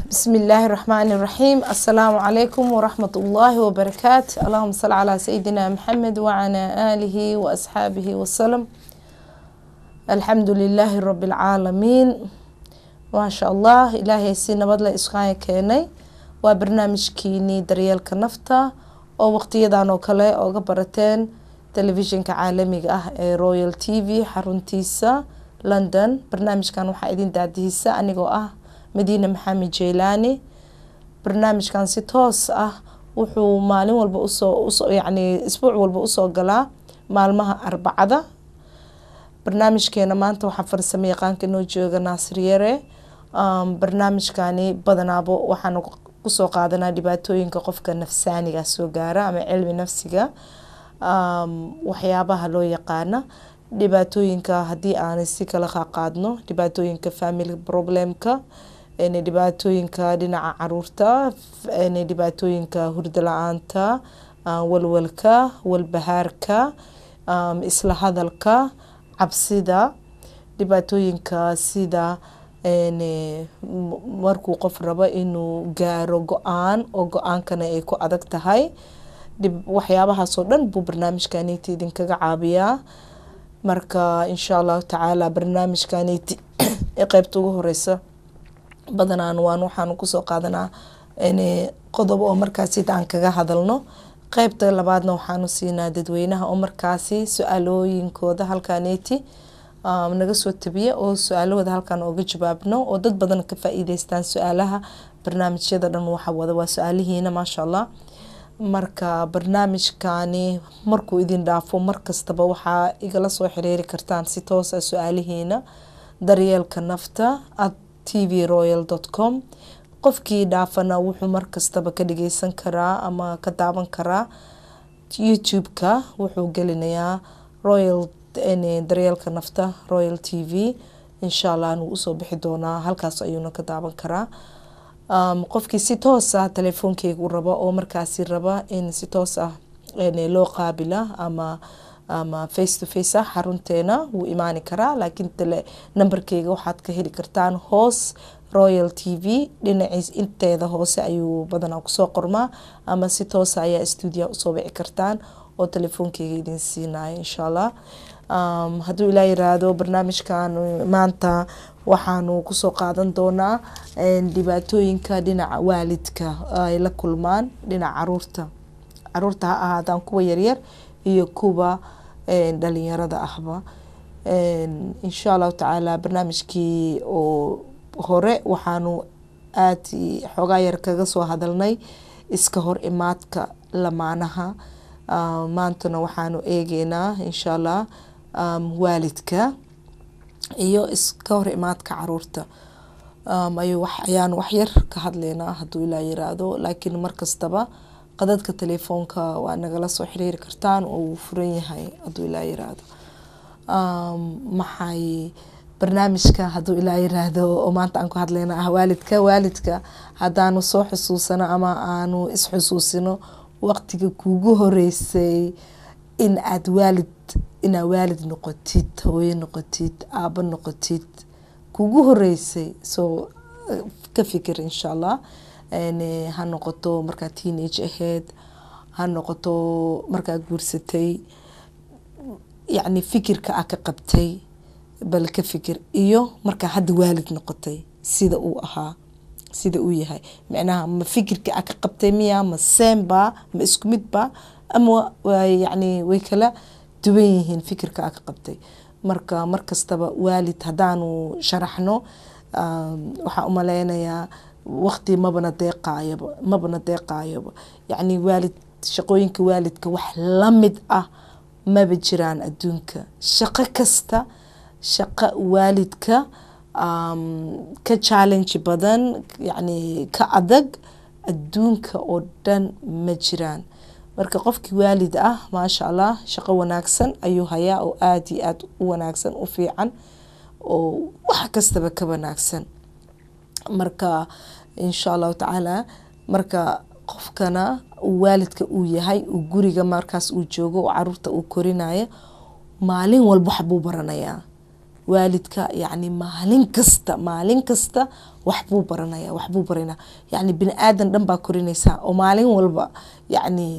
بسم الله الرحمن الرحيم السلام عليكم ورحمة الله وبركاته اللهم صل على سيدنا محمد وعلى آله وأصحابه وسلم الحمد لله رب العالمين ما شاء الله إلهي سينا بدل إسقايا كيني وبرنامجكيني دريالك نفتا oo waqtiyadan oo kale ooga barateen telefishinka caalamiga ah ee royal t v xaruntiisa london barnaamijkan waxaa idin daadihisa anigoo ah madiine maxamed jeylaani barnaamijkan si toos ah wuxuu maalin walba usoo yani isbuuc walba usoo galaa maalmaha arbacada barnaamijkeena maanta waxaa farsamo yaqaanka inoo jooga naasir yare barnaamijkani badanaabo waxaan kusoo qaadanaa dhibaatooyinka qofka nafsaaniga soo gaara ama cilmi nafsiga waxyaabaha loo yaqaana dhibaatooyinka haddii aan si kala qaadno dhibaatooyinka family problemka dhibaatooyinka dhinaca caruurta dhibaatooyinka hurdo la-aanta walwalka walbahaarka isla hadalka cabsida dhibaatooyinka sida markuu qof rabo inuu gaaro go-aan oo go-aankana ay ku adag tahay waxyaabahaasoo dhan buu barnaamijkaniti idinkaga caabiyaa marka insha allahu tacaala barnaamijkaniti ee qeybta ugu horeysa badanaan waan waxaan kusoo qaadanaa qodob oo markaasi aan kaga hadalno qeybta labaadna waxaanu siinaa dadweynaha oo markaasi su-aalooyinkooda halkaneti naga soo tabiya oo su-aalahooda halkan ooga jawaabno oo dad badan ka faa-iideystaan su-aalaha barnaamijyada dhan waxa wada waa su-aalihiina maasha allah marka barnaamijkani markuu idin dhaafo markastaba waxaa igala soo xiriiri kartaan si toosa su-aalihiina daryeelka nafta at t v royal dot com qofkii dhaafana wuxuu markastaba ka dhageysan karaa ama ka daawan karaa youtube-ka wuxuu gelinayaa royal daryeelka nafta royal t v insha allah anuu usoo bixi doonaa halkaas ayuuna ka daawan karaa qofkii si toos ah telefoonkeygu raba oo markaasi raba in si toos ah loo qaabila ama ama face to face ah xarunteena wuu imaani karaa laakiin nambarkeyga waxaad ka heli kartaan hoos royal t v dhinaciis inteeda hoose ayuu badanaa kusoo qormaa ama si toosa ayaa stuudia usoo wici kartaan oo telefoonkeyga idin siinayo insha allah hadduu ilaa yiraahdo barnaamijkan maanta waxaanu kusoo qaadan doonaa dhibaatooyinka dhinaca waalidka ay la kulmaan dhinaca caruurta caruurta ha ahaadaan kuwa yaryar iyo kuwa dhalinyarada ahba insha allahu tacaala barnaamijkii oo hore waxaanu aad xoogaa yar kaga soo hadalnay iska hor imaadka lamaanaha maantana waxaanu eegeynaa insha allah waalidka iyo iska hor imaadka caruurta ayaan waxyar ka hadleynaa haduu ilaa yiraahdo laakiin markastaba qadadka telefoonka waa nagala soo xiriiri kartaan oo uu furan yahay haduu ilaa yiraahdo maxay barnaamijka haduu ilaa yiraahdo oo maanta aan ku hadleyna ah waalidka waalidka haddaanu soo xusuusano ama aanu isxusuusino waqtiga kuugu horeysay in aad waalid inaad waalid noqotid hooyo noqotid aabo noqotid kugu horeysay soo ka fikir insha allah ha noqoto markaa teenage aheyd ha noqoto markaa guursatay yacni fikirka a ka qabtay bal ka fikir iyo markaa hadda waalid noqotay sida uu ahaa sida uu yahay micnaha ma fikirka a ka qabtay miya ma seenba ma isku midba ama yani way kala duwan yihiin fikirka a ka qabtay marka markastaba waalid haddaanu sharaxno waxaa umaleynayaa waqti mabana deeqaayaba mabana deeqaayoba yacni waalid shaqooyinka waalidka wax lamid ah maba jiraan adduunka shaqo kasta shaqo waalidka ka challenge badan yacni ka adag adduunka oo dhan ma jiraan marka qofkii waalid ah maasha allah shaqo wanaagsan ayuu hayaa oo aada iyo aada u wanaagsan u fiican oo wax kastaba ka wanaagsan marka insha allahu tacaala marka qofkana waalidka uu yahay uu guriga markaas uu joogo oo caruurta uu korinayo maalin walba waxbuu baranayaa waalidka yacni maalin kasta maalin kasta wax buu baranaya wax buu baranaya yacni bini aadan dhan baa korinaysaa oo maalin walba yacni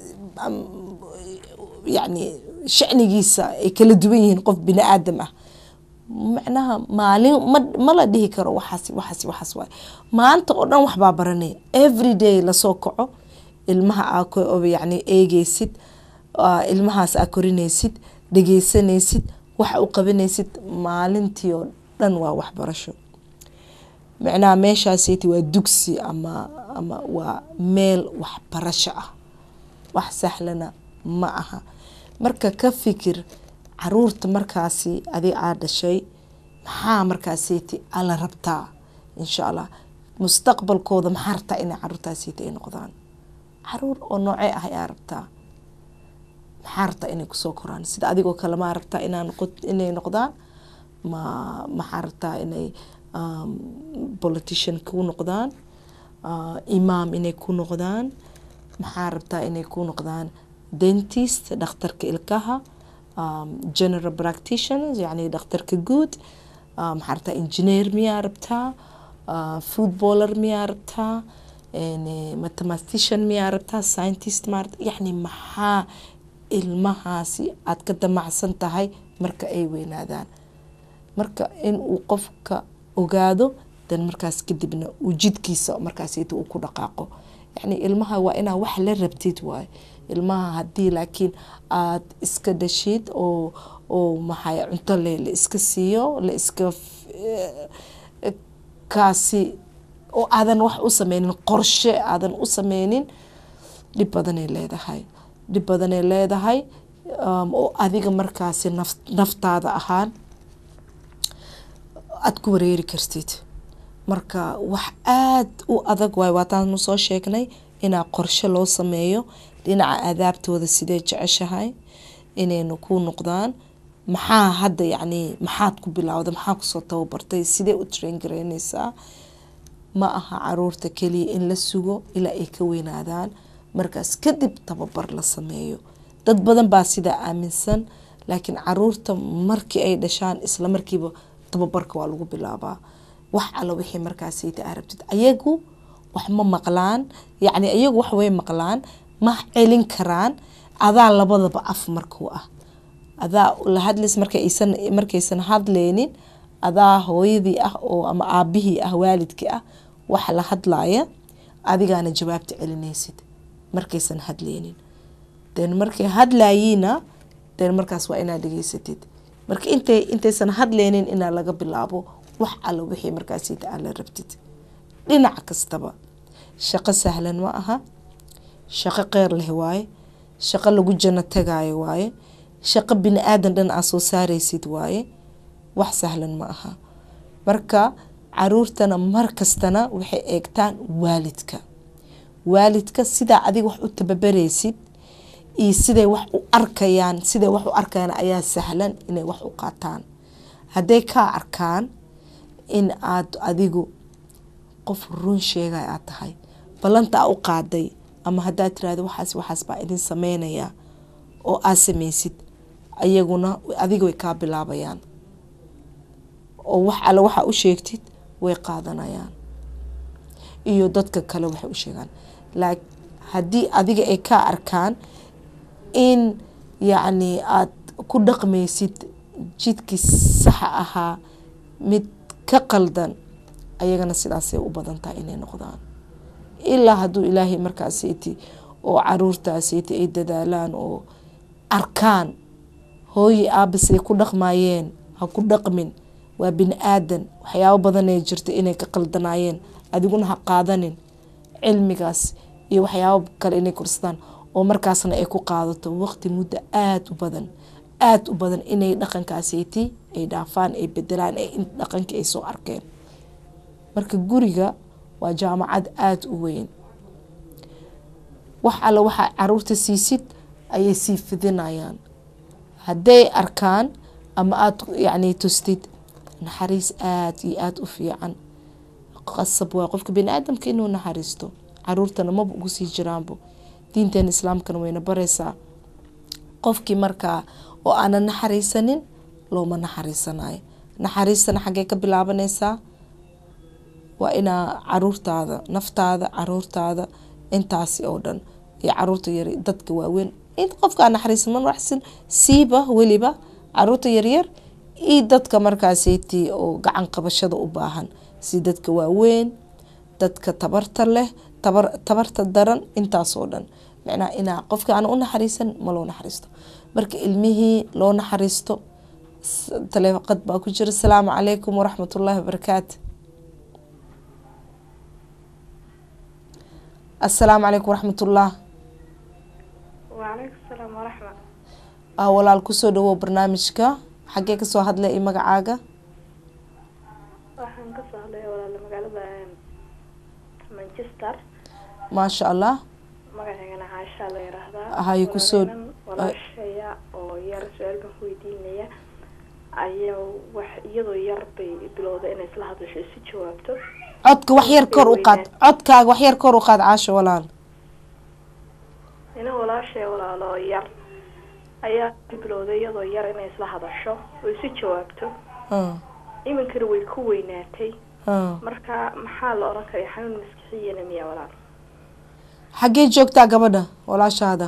yacni shacnigiisa ay kala duwan yihiin qof bini aadam ah macnaha maalin ma ma la dhihi karo waxaas waxaas waxaas waay maanta oo dhan waxbaa baranaya every day lasoo kaco ilmaha aa yacni eegeysid ilmahaas aa korinaysid dhegeysanaysid waxa u qabanaysid maalintii oo dhan waa waxbarasho macnaha meeshaasiti waa dugsi ama ama waa meel waxbarasho ah wax sahlana ma aha marka ka fikir caruurta markaasi adig aa dhashay maxaa markaasiti ala rabtaa insha allah mustaqbalkooda maxaa rabtaa inay caruurtaasiti ay noqdaan caruur oo noocee ah ayaa rabtaa maxaa rabtaa inay kusoo koraan sida adigoo kale maa rabtaa inaa noqo inay noqdaan ma maxaa rabtaa inay politician ku noqdaan imaam inay ku noqdaan maxaa rabtaa inay ku noqdaan dentist dhakhtarka ilkaha general practitioners yacni dhakhtarka guud maxaa rabtaa engineer miyaa rabtaa footballer miyaa rabtaa mathematician miyaa rabtaa scientist maa rabtaa yacni maxaa ilmahaasi aad ka damacsan tahay marka ay weynaadaan marka in uu qofka ogaado dan markaas kadibna uu jidkiisa markaasita uu ku dhaqaaqo yacni ilmaha waa inaa wax la rabtid waaye ilmaha haddii laakiin aad iska dhashid oo oo maxay cunto le la iska siiyo la iska kaasi oo aadan wax u sameynin qorshe aadan u sameynin dhib badanay leedahay dhib badanay leedahay oo adiga markaasi naf naftaada ahaan aada ku wareeri kartid marka wax aada u adag waay waataanu soo sheegnay inaa qorshe loo sameeyo dhinaca aadaabtooda sidee jeceshahay inaynu ku noqdaan maxaa hadda yacni maxaad ku bilowda maxaa kusoo tababartay sidee u train garaynaysaa ma aha caruurta keliya in la sugo ilaa ay ka weynaadaan markaas kadib tababar la sameeyo dad badan baa sidaa aaminsan laakiin caruurta markii ay dhashaan isla markiiba tababarka waa lagu bilaabaa wax alla wixii markaasita aa rabtid ayagu wax ma maqlaan yacni ayagu wax way maqlaan ma celin karaan adaa labadaba af markuu ah adaa la hadlays markaysan markaysan hadleynin adaa hooyadii ah oo ama aabihii ah waalidkii ah wax la hadlaaya adigaana jawaabta celinaysid markaysan hadleynin den markay hadlayiina den markaas waa inaad dhegeysatid marka intay intaysan hadleynin inaa laga bilaabo wax alla wixii markaasita aa la rabtid dhinac kastaba shaqo sahlan ma aha shaqo qeyr leh waaye shaqo lagu jano tagaayo waaye shaqo bini aadan dhan aa soo saaraysid waaye wax sahlan ma aha marka caruurtana mar kastana waxay eegtaan waalidka waalidka sidaa adiga wax u tababaraysid iyo siday wax u arkayaan siday wax u arkayaan ayaa sahlan inay wax u qaataan hadday kaa arkaan in aad adigu qof run sheegay aad tahay ballanta aa u qaaday ama haddaad tirahdo waxaas waxaas baa idin sameynayaa oo aad samaysid ayaguna adiga way kaa bilaabayaan oo wax alle waxaa u sheegtid way qaadanayaan iyo dadka kale waxay u sheegaan lak haddii adiga ay kaa arkaan in yacni aad ku dhaqmaysid jidkii saxa ahaa mid ka qaldan ayagana sidaasay u badan tahay inay noqdaan ilaa hadduu ilaahay markaasiti oo caruurtaasiti ay dadaalaan oo arkaan hooyi aabasay ku dhaqmayeen ha ku dhaqmin waa bini aadan waxyaabo badanay jirta inay ka qaldanaayeen adiguna ha qaadanin cilmigaas iyo waxyaabo kale inay korsadaan oo markaasna ay ku qaadato waqti muddo aada u badan aada u badan inay dhaqankaasiti ay dhaafaan ay bedelaan dhaqankii ay soo arkeen marka guriga waa jaamacad aada u weyn wax alle waxaa caruurta siisid ayay sii fidinayaan hadday arkaan ama aada yacni tustid naxariis aada iyo aada u fiican qasab waa qofka bani aadamka inuu naxariisto caruurtana maba ugu sii jiraanbo diinteena islaamkana wayna baraysaa qofkii markaa oo aanan naxariisanin looma naxariisanayo naxariistana xaggee ka bilaabanaysaa waa inaa caruurtaada naftaada caruurtaada intaasi oo dhan iyo caruurta yar dadka waaweyn in qofkaa naxariisma waxsin siiba weliba caruurta yaryar iyo dadka markaaseytii oo gacan qabashada u baahan si dadka waaweyn dadka tabarta leh tabar tabarta daran intaasoo dhan macnaha inaa qofka aan u naxariisan ma loo naxariisto marka ilmihii loo naxariisto taleeqad baa ku jira asalaamu calaykum waraxmat ullaahi wabarakaatu asalaamu calaykum waraxmatullah wacalaykum salaam waraxma ah walaal kusoo dhawow barnaamijka xaggee kasoo hadlay iyo magacaaga waxaan kasoo hadlaya walaala magaalada manchester maasha allah magaceygana caashaa la yiraahdaa Hay kusoo- Walaaleynan walaashaya oo yar su-aal baan ku weydiinaya ayaa wax iyadoo yar bay bilowda inay isla hadasho isu jawaabto codka wax yar kor u qaad codkaaga wax yar kor u qaad caasho walaal ina walaashaya walaalo yar ayaa bilowday iyadoo yar inay isla hadasho oo isu jawaabto Ah, iminkana way ku weynaatay ah. marka maxaa la oran karaya xanuun maskixiyana miya walaal xaggee joogtaa gabadha walaashaada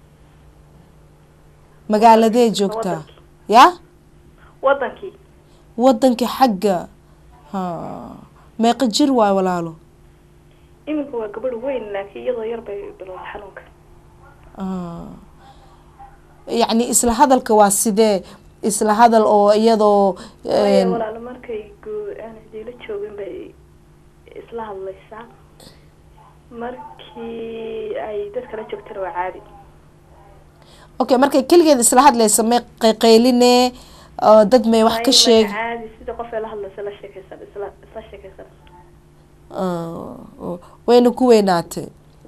magaaladee joogtaa Wadankii. ya wadankii wadankii xagga ha meeqa jir waay walaalo iminka waa gabadh weyn laakiin iyadoo yar bay bilowday xanuunka Ah. yacni isla hadalka waa sidee isla hadal oo iyadoo Waayo een, walaalo markay goo aan isdiila joogin bay isla hadlaysaa markii ay dad kala joogtana waa caadi okay markay keligeed isla hadlaysa may qayqayline oo dad may wax ka Waayo sheeg marka caadi sida qof ay la hadlaysa la sheekaysan isla isla sheekaysan Ah, oo- wayna ku weynaatay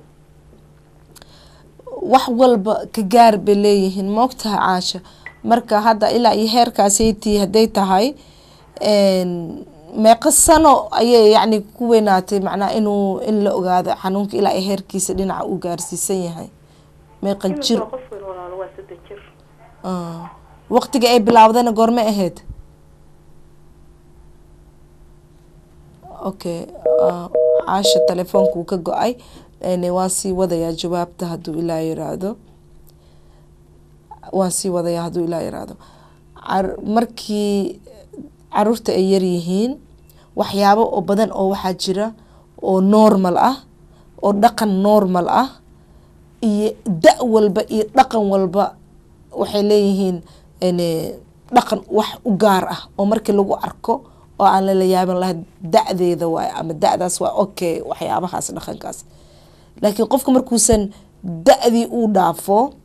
wax walba ka gaar bay leeyihiin moogtaha caasha marka hadda ilaa iyo heerkaasaytii hadday tahay een, meeqa sano ayay yacni ku weynaatay macnaha inuu in la ogaado xanuunka ilaa iyo heerkiisa dhinaca uu gaarsiisan yahay meeqa iminka jir waa qof weyn walaalo waa saddex jir Ah, waqtiga ay bilaawdana goorme ahayd okay ah, caasha telefoonka uu ka go-ay een, waan sii wadayaa jawaabta hadduu ilaa yiraahdo waan sii wadayaa hadduu ilaa yiraahdo Car- markii caruurta ay yar yihiin waxyaabo oo badan oo waxaa jira oo normal ah oo dhaqan normal ah iyo da walba iyo dhaqan walba waxay leeyihiin een, dhaqan wax u gaar ah oo markii lagu arko oo aan lala yaaban lahayn da-deeda waay ama da-daas waa okay waxyaabahaas dhaqankaas laakiin qofka markuusan da-dii uu dhaafo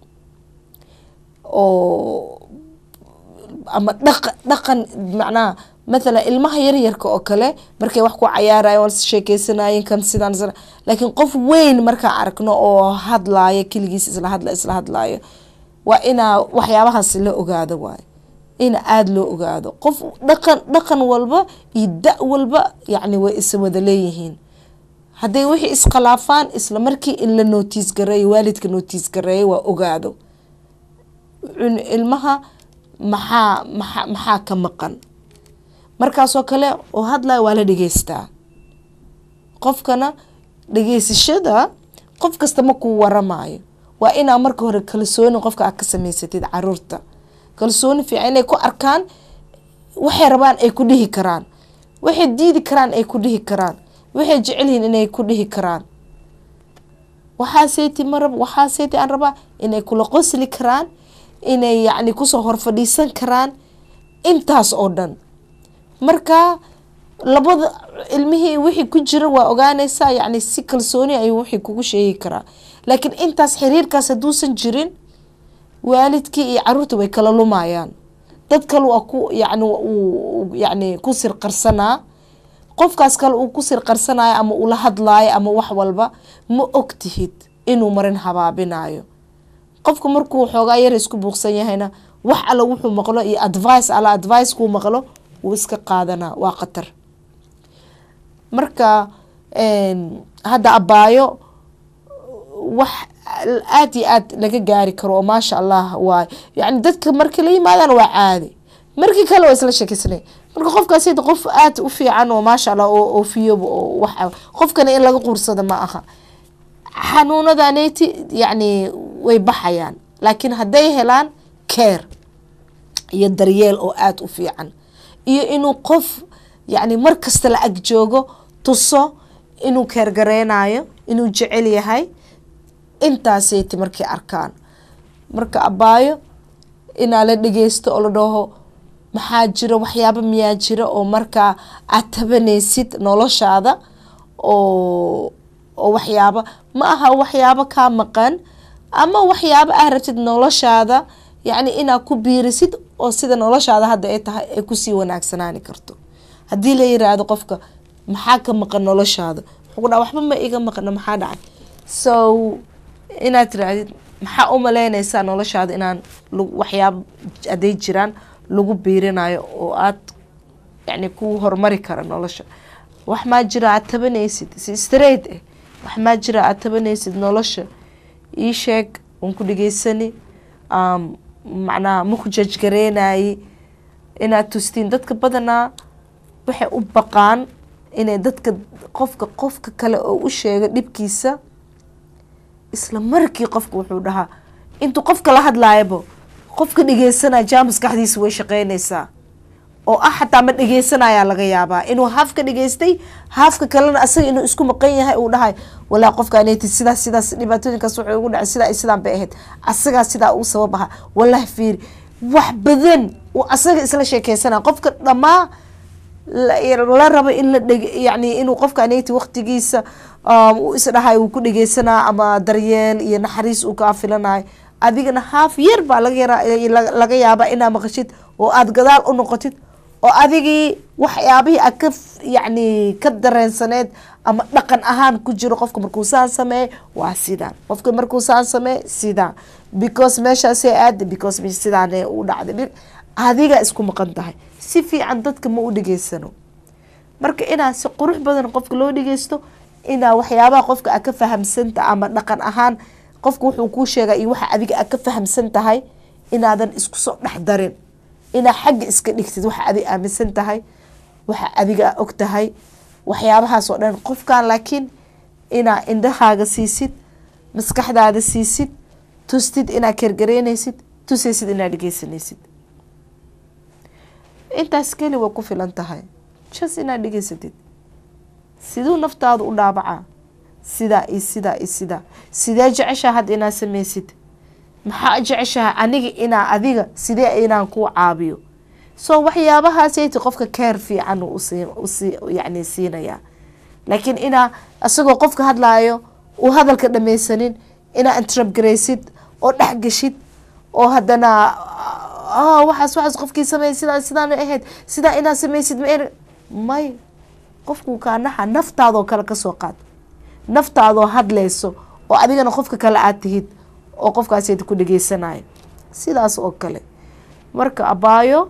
oo ama dhaqa dhaqan macnaha mathalan ilmaha yaryarka oo kale markay wax ku cayaarayan waa sheekeysanayeen kan sidaan sidaan laakiin qof weyn markaan aragno oo hadlaaya keligiis isla hadla isla hadlaayo waa inaa waxyaabahaas la ogaado waayo in aada loo ogaado qof dhaqan dhaqan walba iyo da walba yacni way isa wada leeyihiin hadday wixii iskhilaafaan isla markii in la nootiis gareeyo waalidka nootiis gareeyo waa ogaado cun- ilmaha maxaa maxaa maxaa ka maqan markaasoo kale oo hadlaya waa la dhegeystaa qofkana dhegeysashada qof kasta ma kuu waramaayo waa inaa marka hore kalsooni qofka aad ka samaysatid caruurta kalsooni fiican inay ku arkaan waxay rabaan ay ku dhihi karaan waxay diidi karaan ay ku dhihi karaan waxay jecel yihiin inay ku dhihi karaan waxaaseyti ma rab waxaaseyti aan rabaa inay kula qosli karaan inay yacni kusoo hor fadhiisan karaan intaas oo dhan marka labada ilmihii wixii ku jira waa ogaanaysaa yacni si kalsooni ayuu wixii kugu sheegi karaa laakiin intaas xiriirkaas hadduusan jirin waalidkii iyo caruurta way kala lumayaan dad kale waa ku yacni uu yacni ku sirqarsanaa qofkaas kale uu ku sirqarsanayo ama ula hadlaayo ama wax walba ma og tihid inuu marin habaabinayo qofka markuu xoogaa yar isku buuqsan yahayna wax alla wuxuu maqlo iyo advice alla advice kuu maqlo wuu iska qaadanaa waa khatar marka hadda abaayo wax aada iyo aad laga gaari karo oo maasha allah waay yani dadka markii la yimaadaan waa caadi markii kale waa isla sheekeysanay marka qofkaas hada qof aad u fiican oo maasha allah oo oofiyoba oo waxa qofkana in laga quursada ma aha xanuunadaneti yacni way baxayaan laakiin hadday helaan care iyo daryeel oo aada u fiican iyo inuu qof yacni mar kasta la ag joogo tuso inuu keergareynayo inuu jecel yahay intaaseti markay arkaan marka abaayo inaa la dhegeysto oo la dhaho maxaa jira waxyaaba miyaa jira oo markaa aad tabanaysid noloshaada oo oo waxyaaba ma aha waxyaabo kaa maqan ama waxyaabo ah rabtid noloshaada yacni inaad ku biirisid oo sida noloshaada hadda ay tahay ay kusii wanaagsanaani karto haddii la yiraahdo qofka maxaa ka maqan noloshaada wuxuu ku dhaha waxba ma iga maqna maxaa dhacay so inaad tiraahdid maxaa u maleynaysaa noloshaada inaan waxyaaba hadday jiraan lagu biirinayo oo aad yani ku horumari kara nolosha wax maa jira aad tabanaysid si straight ah wax maa jira aad tabanaysid nolosha ii sheeg waan ku dhegeysani macnaha maku jajgareynaye inaad tustiin dadka badanaa waxay u baqaan inay dadka qofka qofka kale oo u sheego dhibkiisa isla markii qofka wuxuu dhahaa intuu qofka la hadlaayabo qofka dhegeysanaya jaa maskaxdiisa way shaqeynaysaa oo ah xataa ma dhegeysanayaa laga yaabaa inuu haafka dhegeystay haafka kalena asaga inuu isku maqan yahay uu dhahay walaa qofkaaneti sidaas sidaas dhibaatooyinkaas wuxuu ugu dhacay sidaa sidaan bay ahayd asagaa sidaa uu sabab aha wallahi fiiri wax badan uu asaga isla sheekeysanaya qofka dhammaa la rabo in la dheg yani inuu qofkaaneti waqtigiisa uu isdhahay uu ku dhegeysanaa ama daryeel iyo naxariis uu kaa filanayo adigana haaf yar baa laga yaabaa inaa maqashid oo aada gadaal u noqotid oo adigii waxyaabihii aad ka yani ka dareensaneed ama dhaqan ahaan ku jiro qofka markuu saan sameeye waa sidaan qofka markuu saan sameeye sidaan because meeshaasay aada because sidaan u dhacday adiga isku maqan tahay si fiican dadka ma u dhegeysano marka inaa si qurux badan qofka loo dhegeysto inaa waxyaabaha qofka aad ka fahamsanta ama dhaqan ahaan qofka wuxuu kuu sheegaa iyo waxa adiga aad ka fahamsan tahay inaadan isku soo dhex darin inaa xagga iska dhigtid waxa adig aaminsan tahay waxa adiga og tahay waxyaabahaas oo dhan qofkan laakiin inaa indhahaaga siisid maskaxdaada siisid tustid inaa kergareynaysid tusaysid inaa dhegeysanaysid intaas keli way ku filan tahay jas inaad dhegeysatid siduu naftaada u dhaabacaa sidaa iyo sidaa iyo sidaa sidee jeceshaha hadda inaad samaysid maxaa jeceshaha aniga inaa adiga sidee inaan kuu caabiyo so waxyaabahaasayta qofka keer fiican usi yani siinayaa laakiin inaa isagoo qofka hadlaayo uu hadalka dhamaysanin inaa intrabgaraysid oo dhexgashid oo haddana waxaas waxaas qofkii sameey sidaa sidaan ahayd sidaa inaad samaysid ma may qofku kaanaha naftaadoo kale kasoo qaad naftaadoo hadlayso oo adigana qofka kale aad tihid oo qofkaasayta ku dhegeysanayo sidaas oo kale marka abaayo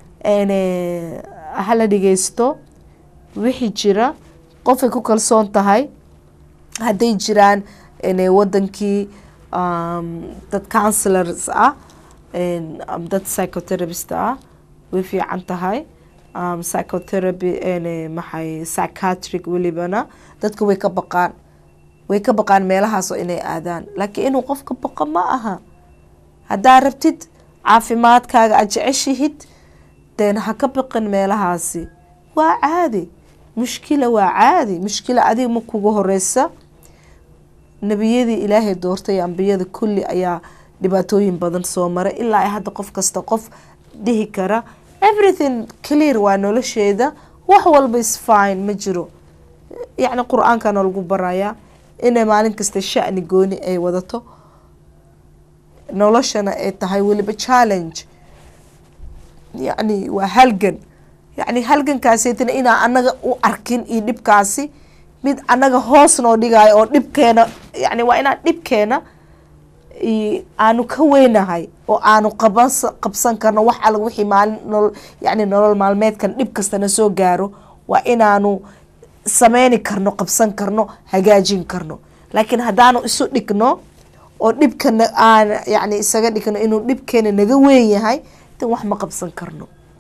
hala dhegeysto wixii jira qofay ku kalsoon tahay hadday jiraan wadankii dad counselors ah dad psychotherapist ah way fiican tahay psychotherapy maxay psychiatric welibana dadka way ka baqaan way ka baqaan meelahaasoo inay aadaan laakiin inuu qofka baqo ma aha haddaa rabtid caafimaadkaaga aad jeceshihid deen ha ka baqin meelahaasi waa caadi mushkila waa caadi mushkila adiga ma kuga horeysa nebiyadii ilaahay doortay ambiyada kulli ayaa dhibaatooyin badan soo maray ilaa ay hadda qof kasta qof dhihi kara everything clear waa nolosheeda wax walba is fine ma jiro yacni qur-aankana lagu barayaa inay maalin kasta shani gooni ay wadato noloshana ay tahay weliba challenge yacni waa halgan yacni halgankaaseytana inaa anaga u arkin iyo dhibkaasi mid anaga hoos noo dhigayo oo dhibkeena yani waa inaan dhibkeena aanu ka weynahay oo aanu qaban qabsan karno wax alla wixii maalin nolol yani nolol maalmeedkan dhib kastana soo gaaro waa inaanu sameyni karno qabsan karno hagaajin karno laakiin haddaanu isu dhigno oo dhibkana aan yani isaga dhigno inuu dhibkeena naga weyn yahay dan wax ma qabsan karno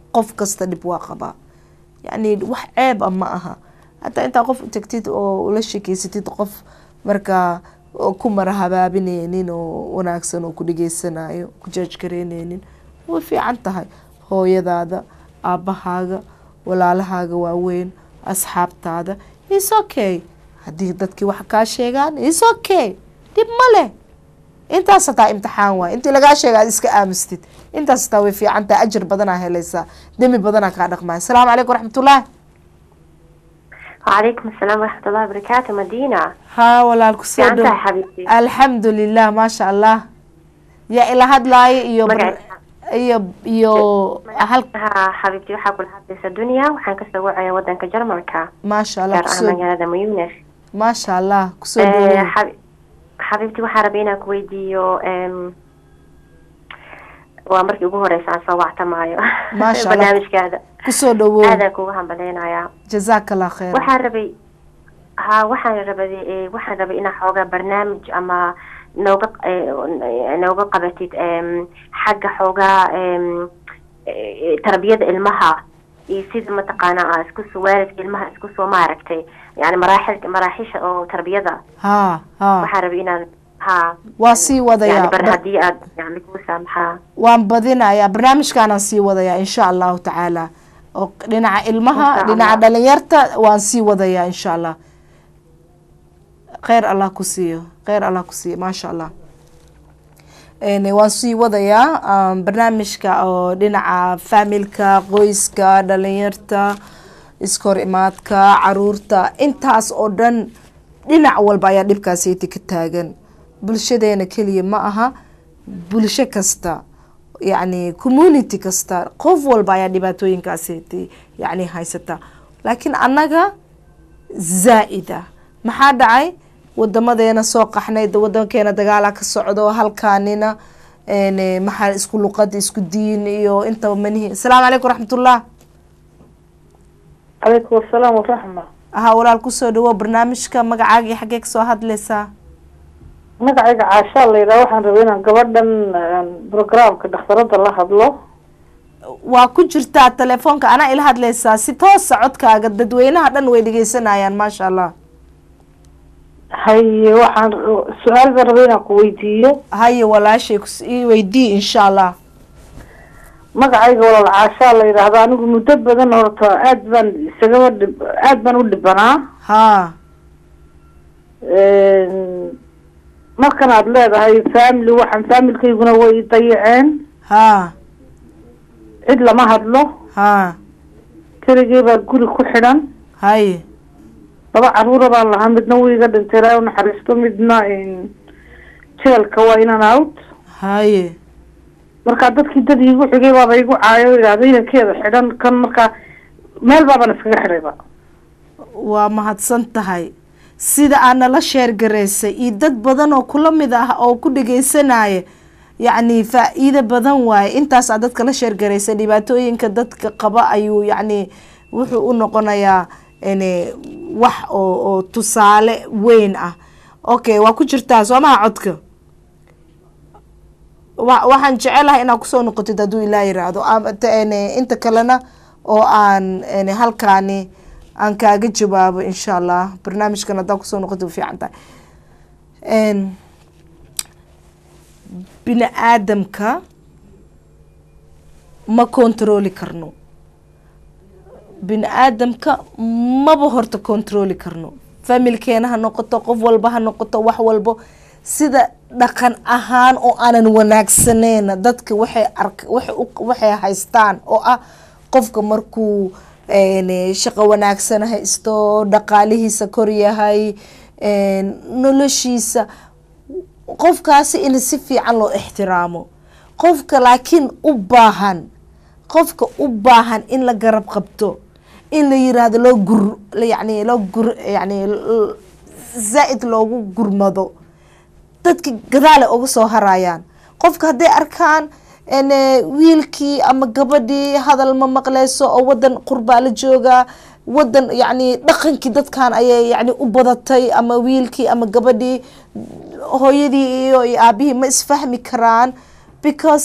qof kasta dhib waa qabaa yacni wax ceeb a ma aha hataa intaa qof tagtid oo ula shekeysatid qof markaa ku mara habaabineynin oo wanaagsan oo ku dhageysanayo ku jaajgareyneynin way fiican tahay hooyadaada aabbahaaga walaalahaaga waaweyn asxaabtaada is okay haddii dadkii wax kaa sheegaan is okay dhib ma leh intaas hataa imtixaan waay intii lagaa sheega aad iska aamustid intaas hataa way fiican tahay ajir badanaa helaysaa demi badanaa kaa dhaqmaya asalaamu calaykum waraxmatullahi وعليكم السلام ورحمة الله وبركاته مدينة ها walaal kusoo fiican dhow tahay xabiibti alxamdu lilah maasha allah yaa ila hadlaayo iyo Magaciisa? iyo iyo hal ها xabiibti waxaa kula hadlaysa dunya waxaan kasoo wacaya wadanka jarmalka maasha allah gaar ah kusoo magaalada muyunes maasha allah kusoo Eh, dhaweey xabi- xabiibti waxaa rabay inaan kuweydiiyo em, waa markii ugu horeysa aan soo wactamaayo Maasha Allah. barnaamijkaada kusoo dhawow aadaan kugu hambaleynayaa jazaaka allah khayr waxaan rabay ha waxaan rabay eh, waxaan rabay inaa xoogaa barnaamij ama nooga eh, nooga qabatid em, xagga xoogaa em, eh, tarbiyada ilmaha iyo sida mataqaana aa isku soo waalidka ilmaha isku soo maaragtay yani maraaxil maraaxisha oo tarbiyada ha ha waxaan rabay inaan ha waa sii yani wadayaa bar Bar- haddii aad yani kuu saamaxaa waan badinayaa barnaamijkaanaan sii wadayaa insha allahu tacaala oo dhinaca ilmaha Insha dhinaca Allah. dhalinyarta waan sii wadayaa insha allah kheyr allah ku siiyo kheyr allah ku siiyo maasha allah Een, waan sii wadayaa um, barnaamijka oo dhinaca faamilka qoyska dhalinyarta iskor imaadka caruurta intaas oo dhan dhinac walba ayaa dhibkaasiti ka taagan bulshadeena keliya ma aha bulsho kasta yacni community kasta qof walba ayaa dhibaatooyinkaasiti yacni haysata laakiin annaga zaa'ida maxaa dhacay wadamadeena soo qaxnay da- wadankeena dagaala ka socdo halkaanina een, maxaa isku luqad isku diin iyo intaba manihi asalaamu calaykum waraxmatullah calaykum asalaam waraxma aha walaal kusoo dhawo barnaamijka magacaaga iyo xaggee kasoo hadlaysaa magacayga caashaa la yidhaha waxaan rabay inaan gabadhan programka dhakhtarada la hadlo waa ku jirtaa telefoonka anaa ila hadlaysaa si toosa codkaaga dadweynaha dhan way dhegeysanayaan maasha allah haye waxaan su-aal baan rabay inaan ku weydiiyo haye walaashay kus- ii weydii insha allah magacayga walaal caashaa la yidhaahda anigu muddo badan horta aad baan isagaba dhib aad baan u dhibanaa ha markan aad leedahay family waxaan familkayguna way i dayaceen ha cid lama hadlo ha keligay baa guri ku xidhan haye laba caruura baan lahaa midna wuu iga dhintay ilaahay u naxariisto midna jeelka waa inan out haye markaa dadkii dad iigu xigay baaba igu caayo idhaahda inankeeda xidhan kan markaa meel baaban iskaga xidhayba waa mahadsan tahay sida aad nala sheergaraysay iyo dad badan oo kula mid ah oo ku dhegeysanaya yacni faa-iida badan waaye intaas aad dadka la sheergaraysay dhibaatooyinka dadka qaba ayuu yacni wuxuu u noqonayaa n wax oo oo tusaale weyn ah okay waa ku jirtaa soo maha codka wa waxaan jecelahay inaad kusoo noqotid hadduu ilaa yiraahdo ama te- n inta kalena oo aan n halkaani aan kaaga jawaabo insha allah barnaamijkan haddaa kusoo noqotid way fiican tahay n bini aadamka ma controli karno bini aadamka maba horta controli karno familkeena ha noqoto qof walba ha noqoto wax walbo sida dhaqan ahaan oo aanan wanaagsaneyn dadka waxay ark waxay u- waxay haystaan oo ah qofka markuu n shaqo wanaagsan haysto dhaqaalihiisa koryahay n noloshiisa qofkaasi in si fiican loo ixtiraamo qofka laakiin u baahan qofka u baahan in la garab qabto in la yiraahdo loo gur yani loo gur yani l- zaa-id loogu gurmado dadka gadaale uga soo harayaan qofka hadday arkaan n wiilkii ama gabadhii hadal ma maqleyso oo wadan qurbaa la joogaa wadan yacni dhaqankii dadkan ayay yani u badatay ama wiilkii ama gabadhii hooyadii iyo iyo aabihii ma isfahmi karaan because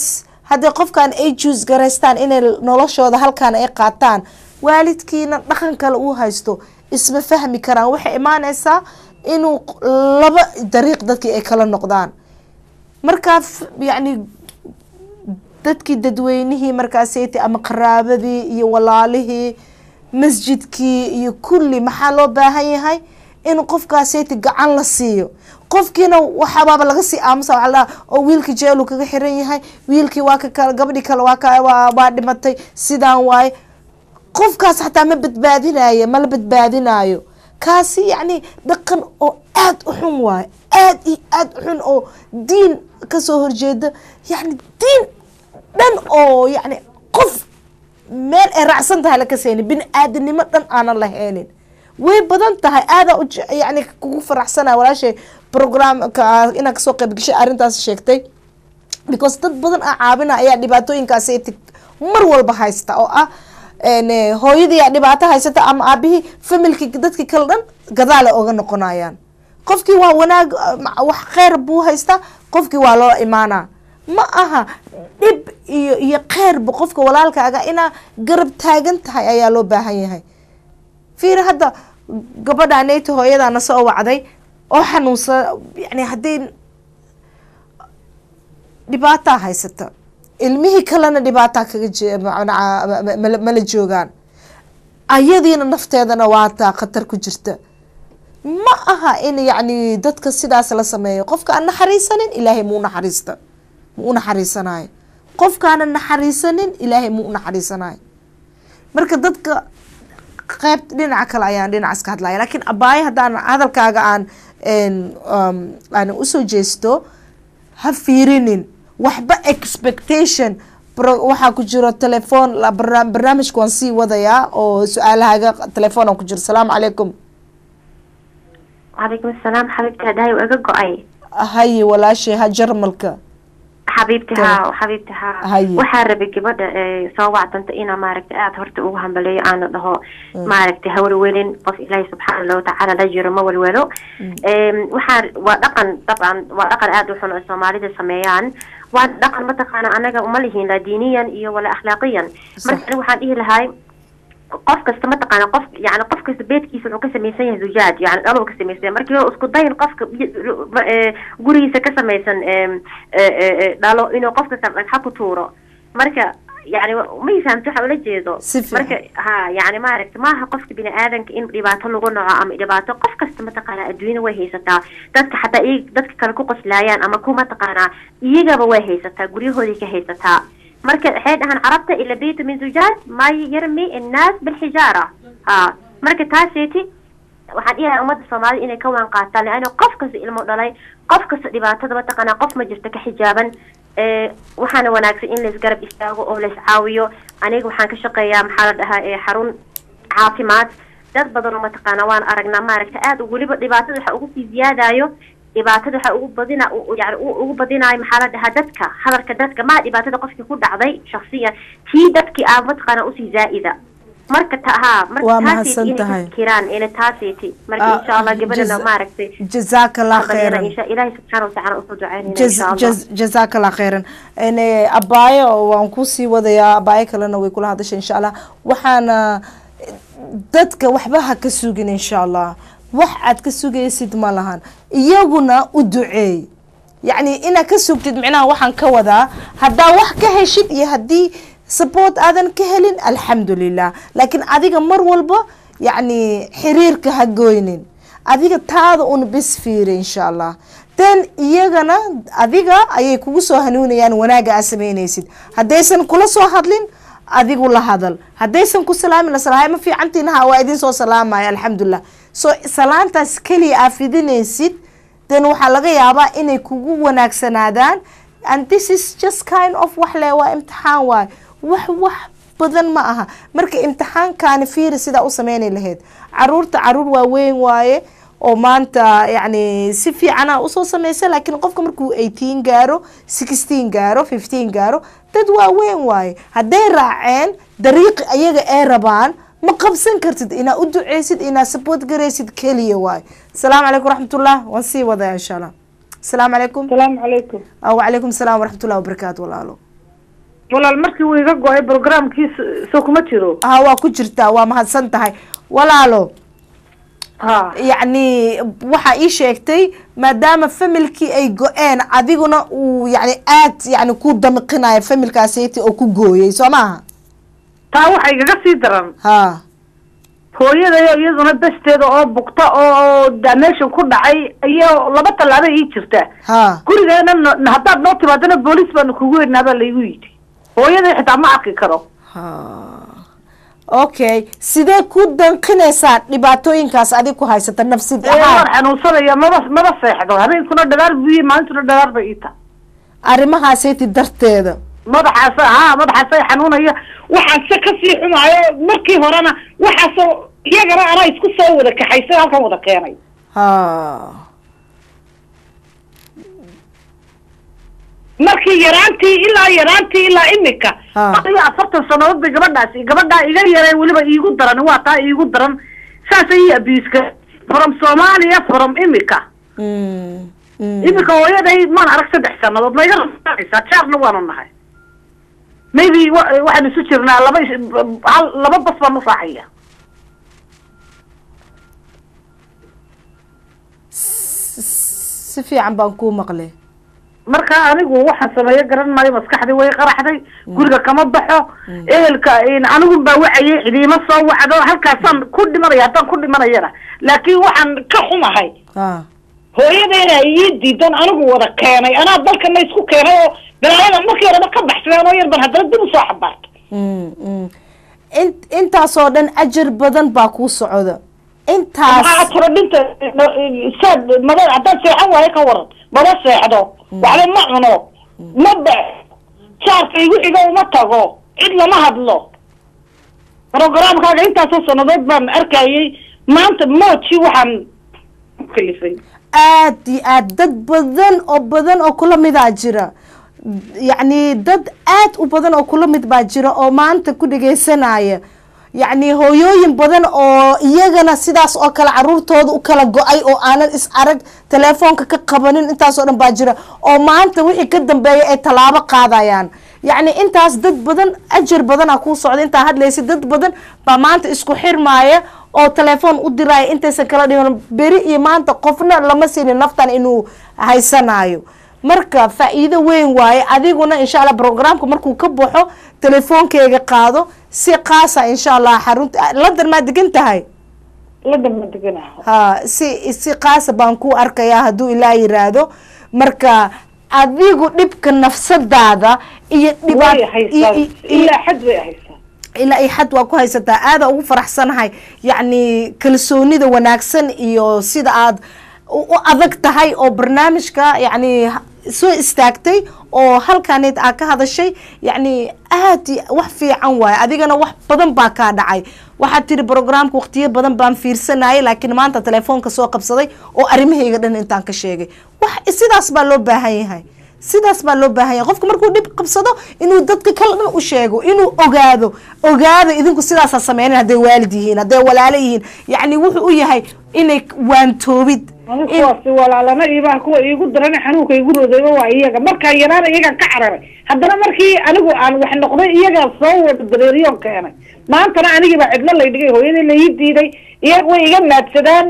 haddii qofkan ay juus garaystaan inay noloshooda halkaan ay qaataan waalidkiina dhaqan kale uu haysto isma fahmi karaan waxay imaaneysaa inuu laba dariiq dadkii ay kala noqdaan markaa yacni dadkii dadweynihii markaasayta ama qaraabadii iyo walaalihii masjidkii iyo kulli maxaa loo baahan yahay in qofkaasayta gacan la siiyo qofkiina waxabaaba laga sii aamusa waxa la oo wiilkii jeelu kaga xiran yahay wiilkii waa ka kale gabadhii kale waa ka waa waa dhimatay sidaan waaye qofkaas xataa ma badbaadinayo mala badbaadinayo kaasi yacni dhaqan oo aada u xun waaye aada iyo aada u xun oo diin kasoo horjeeda yacni diin dhan oo yacni qof meel ay raacsan tahay laka seyni bini aadanimo dhan aanan lahaynin way badan tahay aadaa u yani kugu faraxsanaya walaashay programka inaad kasoo qayb gashay arrintaas sheegtay because dad badan a caabina ayaa dhibaatooyinkaasi mar walba haysta oo ah hooyadiiyaa dhibaato haysata ama aabihii familkii dadkii kale dhan gadaale oga noqonayaan qofkii waa wanaag wax kheyr buu haystaa qofkii waa loo imaanaa ma aha dhib iyo iyo kheyrba qofka walaalkaaga inaa garab taagan tahay ayaa loo baahan yahay fiir hadda gabadha neyta hooyadaana soo wacday oo xanuunsan yani haddii dhibaataa haysata ilmihii kalena dhibaataa kaga mala joogaan ayadiina nafteedana waataa khatar ku jirta ma aha in yacni dadka sidaas la sameeyo qofka aan naxariisanin ilaahay muu naxariista mu u naxariisanayo qofkaana naxariisanin ilaahay muu u naxariisanayo marka dadka qeyb dhinaca kale ayaan dhinacaas ka hadlaya lakiin abaayo haddaan hadalkaaga aan aan usoo jeesto ha fiirinin waxba expectation waxaa ku jiro telefoon barnaamijka waan sii wadayaa oo su-aalahaaga telefoon aan ku jiro asalaamu calaykum calaykum asalaam xabiibti hadahay waa iga go-ay haye walaashay ha jarmalka xabiibti haa xabiibti haa Haye. waxaa rabay gabadha ee soo wacdanta inaa maaragtay aada horta ugu hambaleeyo aana dhaho maaragtay hawlwelin qof ilaahi subxaana watacaala la jiro ma walwalo Em, waxaa waa dhaqan dabcan waa dhaqan aada u xun oo soomaalida sameeyaan waa dhaqan mataqaana anaga uma lihiin la diiniyan iyo wala akhlaaqiyan marka aniga waxaan dhihi lahay qof kasta mataqaana qof yani qof kasta beedkiisa wuxuu ka samaysan yahay zujaaj yani dhalo ka samaysan yahay markii hore isku dayin qofka eh, gurigiisa ka samaysan em, eh, eh, eh, dhalo inuu qof kasta dhagxa ku tuuro marka yani ma fahamti waxa ula jeedo Si fiican. marka ha yani maaragta maaha qofka bini aadanka in dhibaato lagu naco ama dhibaato qof kasta mataqaana adduunyada way haysataa dadka xataa iy dadka kale ku qoslaayaan ama ku mataqaanaa iyagaba way haysataa guryahoodii ka haysataa marka waxay dhahaan carabta ila baytu min zujaaj ma yarmi innaas bilxijaara ha marka taaseeti waxaan dhihayaa ummadda soomaalida inay ka waan qaataan leanna qof kasta ilmo dhalay qof kasta dhibaatada mataqaanaa qof ma jirto ka xijaaban ee waxaana wanaagsan in laisgarab istaago oo la iscaawiyo aniga waxaan ka shaqeeyaa maxaa la dhahaa ee xarun caafimaad dad badan oo mataqaanaa waan aragnaa maaragta aada weliba dhibaatada waxa ugu sii ziyaadayo dhibaatada waxa ugu badina u- u- yani u- ugu badinayo maxaa la dhahaa dadka hadalka dadka maa dhibaatada qofkii ku dhacday shaksiyan tii dadkii aa mataqaanaa usii zaa'ida marka ta haa marka Waa taaseti mahadsan inay tahay. ka fikiraan ina taaseti marka Ah, insha allah gabadhana jaz- maaragtay jazaaka allah khayran insha ilaahi subxaana watacaala usoo ducaynayna Jaz- insha allah jaz- jazaaka allah khayran En, eh, abaayo waan kusii wadayaa abaayo kalena way kula hadashay insha allah waxaana dadka waxba ha ka sugin insha allah wax aad ka sugaysid ma lahan iyaguna u duceey yacni inaad ka sugtid micnaha waxaan ka wadaa haddaa wax ka heshid iyo haddii support aadan ka helin alxamdulilah laakiin adiga mar walba yacni xiriirka ha goynin adiga taada un bis fiiri insha allah then iyagana adiga ayay kugu soo hanuunayaan wanaaga aad samaynaysid haddaysan kula soo hadlin adigu la hadal haddaysan ku salaamin la salahay ma fiicantiin ha waa idin soo salaamaya alxamdulilah so salaantaas keliya aa fidinaysid then waxaa laga yaabaa inay kugu wanaagsanaadaan and this is just kind of wax le waa imtixaan waay wax wax badan ma aha marka imtixaankaani fiiri sidaa u sameyni lahayd caruurta caruur waaweyn waaye oo maanta yacni si fiicana usoo sameysa laakiin qofka markuu eighteen gaaro sixteen gaaro fifteen gaaro dad waaweyn waaye hadday raaceen dariiqi ayaga ay rabaan ma qabsan kartid inaa u duceysid inaa support garaysid keliya waaye asalaamu calaykum waraxmatullah waan sii wadaya insha allah asalaamu calaykum asalaamu calaykum Ah, wacalaykum salaam waraxmatullah wabarakaatu walaalo walaal markii uu iga go-ay programkiisa soo kuma jiro ha waa ku jirtaa waa mahadsan tahay walaalo ha yacni waxaa ii sheegtay maadaama familkii ay go-een adiguna uu yani aad yani ku damiqinayo familkaasiti oo ku gooyey soo maaha taa waxa igaga sii daran ha hooyadayo iyaduna dasteeda oo bugta oo damation ku dhacay iyo laba tallaabo ii jirta ha gurigeena no- haddaad noo timaadana booliis baanu kugu weynaa baa laygu yidhi hooyaday xitaa ma arki karo ha okay sidee ku danqinaysaa dhibaatooyinkaas adig ku haysata nafsid ee waan ahaan xanuunsanaya maba maba seexdo habeenkuna dhagaar buyi maalintuna dhagaar bay ii tahay arrimahaasiti darteeda madaxaas ha madaxaasay xanuunaya waxaan se kasii xumaayo markii horena waxaasoo iyagana anaa isku soo wada kaxaysay halkan wada keenay ha markii yaraantii ilaa yaraantii ilaa imika Ha. iyo afartan sanadood bay gabadhaasi gabadhaa iga yareen weliba iigu daran waa taa iigu daran saasay ii abiiska from soomaaliya from imika Mm, mm. imika hooyaday maan arag saddex sanadood ma iga raacaysaa jaarna waanu nahay maybe wa- waxaan isu jirnaa laba is- hal laba bas baan u raacaya si fiican baan kuu maqlay marka anigu waxaan sameeyo garan maayo maskaxdii way qaraxday guriga kama baxo ehelka anigu baa wacayay cidiima soo wacdo halkaasaan ku dhimanaya haddaan ku dhimanayana laakiin waxaan ka xumahay ha hooyadeena ii diidan anigu wada keenay anaa dalkana isku keenay oo balaayada markii horeba ka baxsadeen oo yar ban haddana dib usoo xabaartay Mm, mm. In- intaasoo dhan ajar badan baa kuu socda intaas maxaa tiro dhinta saad mada haddaan seexan waayo ka waran maba seexdo waxba ma cuno ma ba jaarka igu xigo uma tago cid lama hadlo programkaaga intaasoo sanadood baan arkayay maanta mooji waxaan ku kalifay aad iyo aad dad badan oo badan oo kula midaa jira yacni dad aad u badan oo kula mid baa jira oo maanta ku dhegaysanaya yacni hooyooyin badan oo iyagana sidaas oo kale caruurtooda u kala go-ay oo aanan is arag telefoonka ka qabanin intaas oo dhan baa jira oo maanta wixii ka dambeeya ay tallaabo qaadayaan yacni intaas dad badan ajar badana kuu socda intaa hadlaysa dad badan baa maanta isku xirmaaya oo telefoon u diraya intaysan kala dhiman beri iyo maanta qofna lama siinin naftan inuu haysanayo marka faa-iido weyn waaye adiguna insha allah programka markuu ka baxo telefoonkeyga qaado si qaasa insha allah xarunta london maa degan tahay la dama deganaha ha si si qaasa baan ku arkayaa hadduu ilaa yiraahdo marka adigu dhibka nafsadaada iyo way dhibaat haysaa iyo- iyo- ilaa xad way haysaa ilaa ay xad waa ku haysataa aada ugu faraxsanahay yacni kalsoonida wanaagsan iyo sida aad u u adag tahay oo barnaamijka yacni ha- soo istaagtay oo halkaneed aa ka hadashay yacni aad i- wax fiican waaye adigana wax badan baa kaa dhacay waxaad tiri programka waqtiyo badan baan fiirsanayay laakiin maanta telefoonka soo qabsaday oo arrimahayga dhan intaan ka sheegay wax sidaas baa loo baahan yahay sidaas baa loo baahan yahay qofka markuu dhib qabsado inuu dadka kale dhan u sheego inuu ogaado ogaado idinku sidaasaa sameynan hadday waalid yihiin hadday walaalo yihiin yacni wuxuu u yahay inay waantoobid ani in- kuwaasi walaalana iibaa kuwa iigu darana xanuunka igu rodayba waa iyaga markaa yaraana iyagaan ka cararay haddana markii anigu aan wax noqday iyagaa soo wada dareeriyoon keenay maantana anigii baa cidlo lay dhigay hooyadii la ii diiday iyaga way iga maadsadaan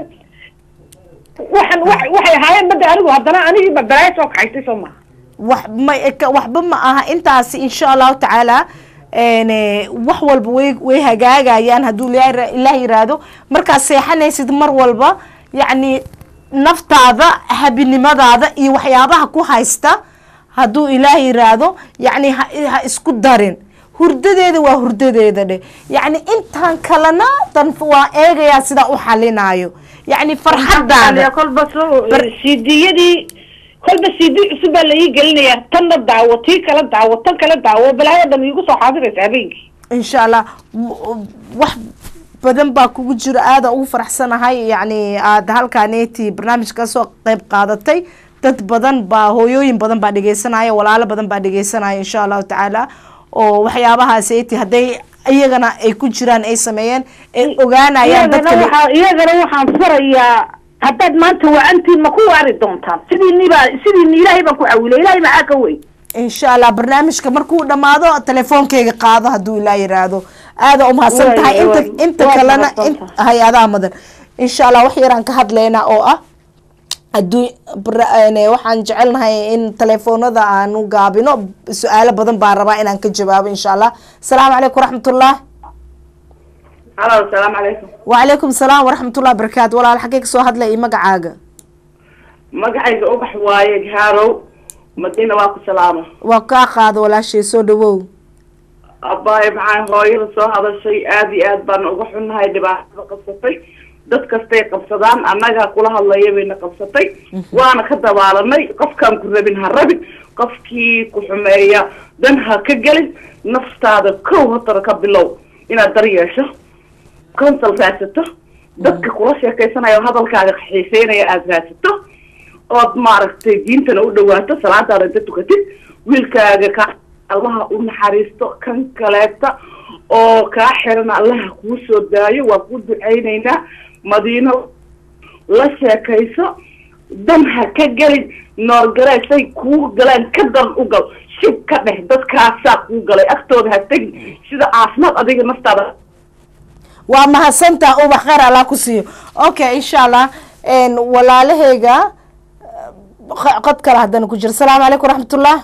waxan wa- waxay ahaayeen bada anigu haddana anigiiba balaayo soo kaxaysay soo maha wax ma ka- waxba ma aha intaasi insha allahu tacaala een, eh, wax walba way way hagaagayaan hadduu ilaahay ilaah yiraahdo markaad seexanaysid mar walba yacni naftaada habinimadaada iyo waxyaabaha ku haysta hadduu ilaah yiraahdo yacni ha, ha isku darin hurdadeeda waa hurdadeeda dheh yacni intaan kalena dan waa eegayaa sidaa u xalinayo yacni farxadaada kolba Bar- cdiyadii kolba cd cusub baa la ii gelinayaa tanna daawo tii kala daawo tan kala daawo balaayo dhan iigu soo xaadiraysa habeenkii insha allah w- wax badan baa kugu jiro aada ugu faraxsanahay yacni aada halkaaneti barnaamijka kasoo qeyb qaadatay dad badan baa hooyooyin badan baa dhegeysanaya walaalo badan baa dhegeysanaya insha allahu tacaala oo waxyaabahaas eti hadday iyagana ay ku jiraan ay sameeyeen ay ogaanayaan iyagana dadka waxaa iyagana waxaan farayaa haddaad maanta wacantiin ma ku waari doontaan sidiiniba sidiini ilaahay baan ku cawilay ilaahay maxaa ka weyn insha allah barnaamijka markuu dhamaado telefoonkeyga qaado hadduu ilaa yiraahdo aada umahadsan Waay, tahay inta waay. inta Waad kalena mahadsan in- tahay. hay-adaha mudan insha allah wax yaraan ka hadlaynaa oo ah adduun bara- een, waxaan jecelnahay in telefoonada aanu gaabino su-aalo badan baan rabaa inaan ka jawaabo insha allah asalaamu calaykum waraxmatullah halo asalaamu calaykum wacalaykum salaam waraxmatullah barakaatu walaal xaggee kasoo hadlay iyo magacaaga magacayga ubax waaye gaarow madiina waa ku salaama waa kaa qaado walaashay soo dhawow abaayo maxaa hooyada soo hadashay aad iyo aad baan uga xunnahay dhibaatada qabsatay dad kastay qabsadaan annagaa kula hadlaya bayna qabsatay waana ka dabaalanay qofkaan ku rabin ha rabin qofkii ku xumeeya dan ha ka gelin naftaada kow hortara ka bilow inaad dar yeesho consol raadsato dadka kula sheekaysanaya oo hadalkaaga xiiseynaya aada raadsato ood maaragtay diintana u dhawaato salaadaada inta tukatid wiilkaaga ka allaha u naxariisto kan kaleeta oo kaa xiran allaha kuu soo daayo waa kuu ducaynaynaa madiino la sheekayso dan ha ka gelin noorgaleesay kuu galeen ka dan u gal shib ka dheh dadkaasaa kuu galay agtooda ha tegin sida caafimaad adiga naftaada waa mahadsantaa ubax kheyr allah ku siiyo okay insha allah een, walaalahayga q- qod kale haddana ku jiro asalaamu calaykum waraxmatullah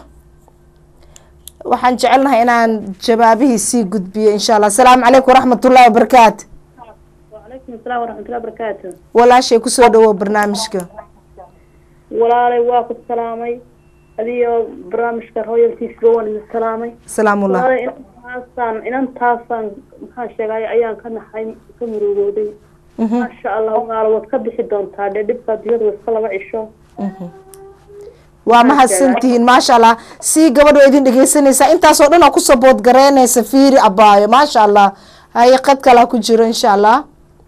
waxaan jecelnahay inaan jawaabihii sii gudbiyo insha allah asalaamu calaykum waraxmatullahi wabarakaatu wacalaykum asalaam waraxmatullahi barakaatu walaashay kusoo dhawow barnaamijka walaalay waa ku salaamay adiyo barnaamijka royaltiisba waan idin salaamay salaamullah walaalay inantaasaan inantaasaan maxaa sheegay ayaan ka naxay ka murugooday Mhm, maasha allah walaalo waad ka bixi doontaa dee dhibkaa diyadu iska laba cisho mhm. waa mahadsantihiin maasha allah sii gabadh waa idin dhegeysanaysaa intaasoo dhan aa kusoo boodgareynaysa fiiri abaayo maasha allah haye qad kalaa ku jiro insha allah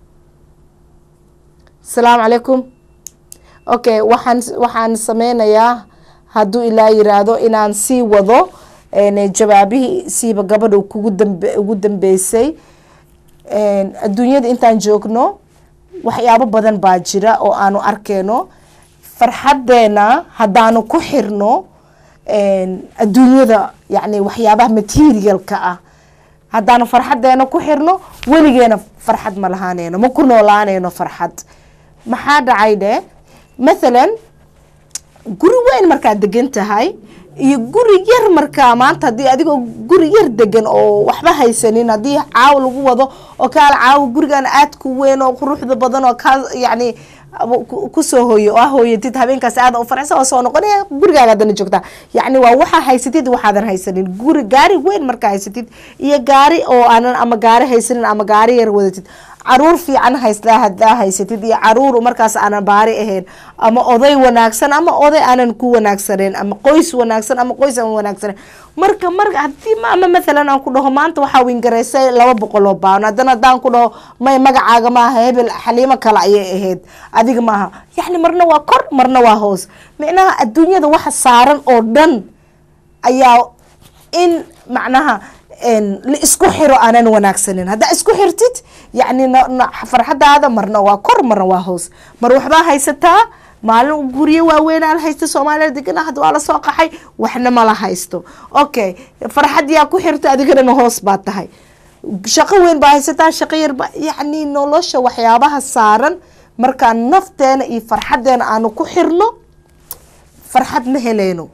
asalaamu calaykum okay waxaan waxaan sameynayaa hadduu ilaa yiraahdo inaan sii wado een, jawaabihii siiba gabadha kugu dambe ugu dambeysay een, adduunyada intaan joogno waxyaabo badan baa jira oo aanu arkeyno farxadeena haddaanu ku xirno een, adduunyada yani waxyaabaha materialka ah haddaanu farxadeena ku xirno weligeena farxad ma lahaaneyno ma ku noolaaneyno farxad maxaa dhacay dhe mathalan guri weyn markaad degan tahay iyo guri yar markaa maanta haddii adigoo guri yar degan oo waxba haysanin haddii caaw lagu wado oo kaala caawa gurigan aadku weyn oo quruxda badan oo kaa yacni ku- kusoo hooyo oo ah hooyatid habeenkaas aada u farxsan oo soo noqonaya gurigaaga haddana joogtaa yacni waa waxaa haysatid waxaadan haysanin guri gaari weyn markaa haysatid iyo gaari oo aanan ama gaari haysanin ama gaari yar wadatid caruur fiican haystaa hadaa haysatid iyo caruur markaas aanan baari ahayn ama oday wanaagsan ama oday aanan ku wanaagsaneyn ama qoys wanaagsan ama qoys aan wanaagsaneyn marka marka hadii ma ama mathalan aan ku dhaho maanta waxaa wingareysay laba boqol oo baan haddana haddaan ku dhaho may magacaaga maaha hebel xaliimo kale ayay ahayd adiga maaha yacni marna waa kor marna waa hoos micnaha adduunyada waxa saaran oo dhan ayaa in macnaha een, la isku xiro aanan wanaagsanin haddaa isku xirtid yacni na- na- farxadaada marna waa kor marna waa hoos mar waxbaa haysataa maalin guryo waaweynaa la haysta soomaaliya degana hadda waa lasoo qaxay waxna ma la haysto okay farxad yaa ku xirta adigana hoos baa tahay shaqo weyn baa haysataa shaqo yar ba yacni nolosha waxyaabaha saaran markaa nafteena iyo farxadeena aanu ku xirno farxad ma heleyno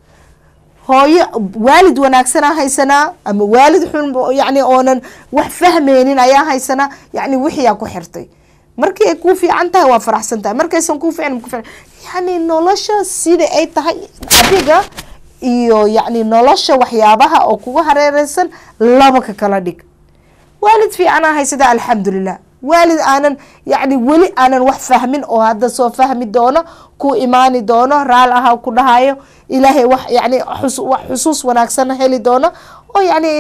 hooyo waalid wanaagsanaa haysanaa ama waalid xun yani oonan wax fahmeynin ayaa haysanaa yani wixiyaa ku xirtay markii ay kuu fiican tahay waa faraxsan tahay markaysan kuu fiicin ku fiican yani nolosha sida ay tahay adiga iyo yani nolosha waxyaabaha oo kuga hareereysan laba ka kala dhig waalid fiicanaa haysata alxamdulilah waalid aanan yani weli aanan wax fahmin oo hadda soo fahmi doono ku imaani doono raal aha ku dhahayo ilaahay wax yani xus- wax xusuus wanaagsan heli doono oo yani